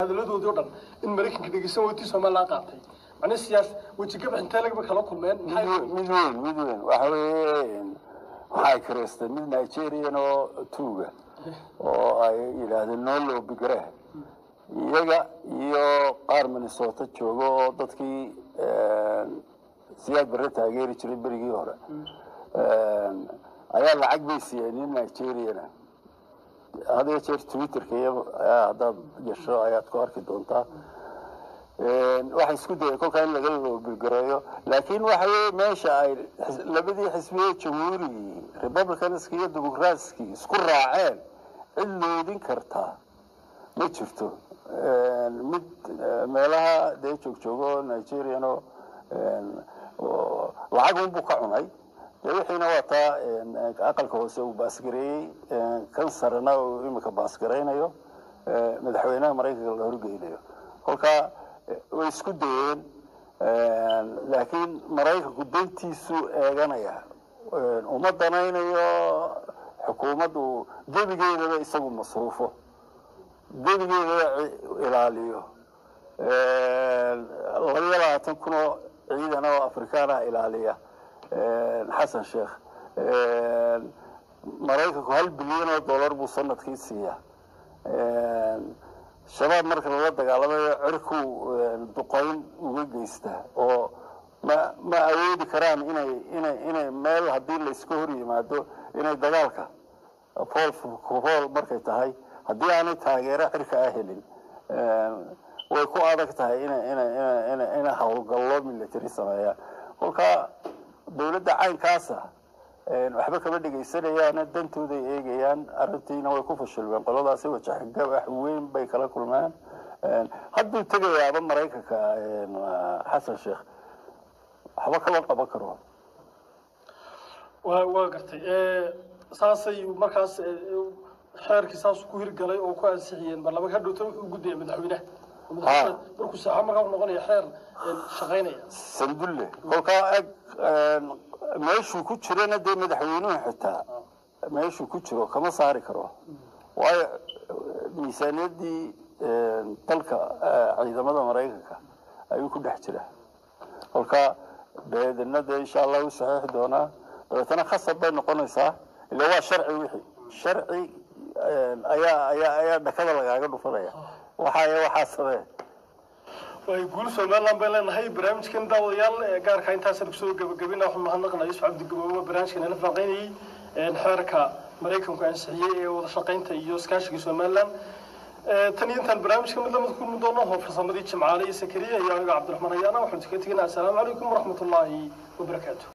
hadaladoodii o dhan in maraykanka dhegeysan weytii somalilan qaatay macnii siyaas wejigabax intee lagaba kala kulmeen maxay mid weyn mid weyn waxa weeye waxay karaysteen mid nigerian oo tuuga oo ay yidhaahdeen noo loobigare iyaga iyo qaar minnesota jooga oo dadkii siyaad bare taageeri jiray berigii hore ayaa lacag bay siiyeen nin nigeriana had iyo jeer twitterka iyo haddaad gasho ayaad ku arki doontaa waxay isku dayeen kolkaa in laga loobigareeyo laakiin waxa weye meesha ay labadii xisbiye jamhuurigii republicanski iyo dimucratski isku raaceen cid loodin kartaa ma jirto mid meelaha dee joogjoogo nigerian oo lacag unbuu ka cunay dee wixiina waa taa aqalka hoose uu baasgareeyey kan sarena uu imika baasgaraynayo madaxweynaha maraykanka la horgeynayo kolkaa way isku dayeen laakiin maraykanku dantiisu eeganaya uma danaynayo xukuumaddu gebigeedaba isagu masruufo gebigeedaba ilaaliyo labayo labaatan kun oo ciidan oo afrikaana ilaaliya xasan sheekh maraykanku hal bilyan oo dollar buu sanadkii siiyaa shabaab marka lala dagaalamayo cirkuu duqayn uga geystaa oo ma ma awoodi karaan inay inay inay meel haddii layska hor yimaado inay dagaalka fool fool markay tahay haddii aanay taageero cirka ah helin way ku adag tahay ina ina ina ina ina howlgallo military sameeyaan kolkaa dawladda caynkaasa waxba kama dhegaysanayaan dantooday eegayaan arrintiina way ku fashilmeen qoladaasi wajaxgabax weyn bay kala kulmeen hadduu tegayaaba maraykanka xasan sheekh waxba kama qaban karo waa waa gartay saasay markaas xeerkii saas ku hirgalay oo ku ansixiyeen baarlamaanka hadhowtana wuxuu gudaya madaxweynaha madaxweynaha markuu saaxa markaa wuxuu noqonaya xeer shaqaynaya sandulle kolkaa eg meeshuu ku jirana dee madaxweynuhu xitaa meeshuu ku jiro kama saari karo waayo miisaaniyaddii dalka ciidamada maraykanka ayuu ku dhex jira kolkaa beedina dee insha allah u saxiixi doonaa dabeetana khasab bay noqonaysaa ila waa sharci wixii sharci ayaa ayaa ayaa dhakada lagaaga dhufanaya waxaaya waxaa samee way guul somaliland bay leenahay barnaamijkan daawadayaal gaarka intaasaan kusoo gabagabina waxaan mahadnaqnaa yusuf cabdigaboobo barnaamijkan nala faaqaynayay xeerka maraykanku ansixiyey ee wada shaqaynta iyo iskaashiga somaliland tan iyo intaan barnaamijka mid lamid kulmi doono oo farsamadii jimcaale iyo sakariya iyo aniga cabdiraxmaan ayaana waxaan kaga teginaa assalaamu calaykum waraxmatullaahi wabarakaatu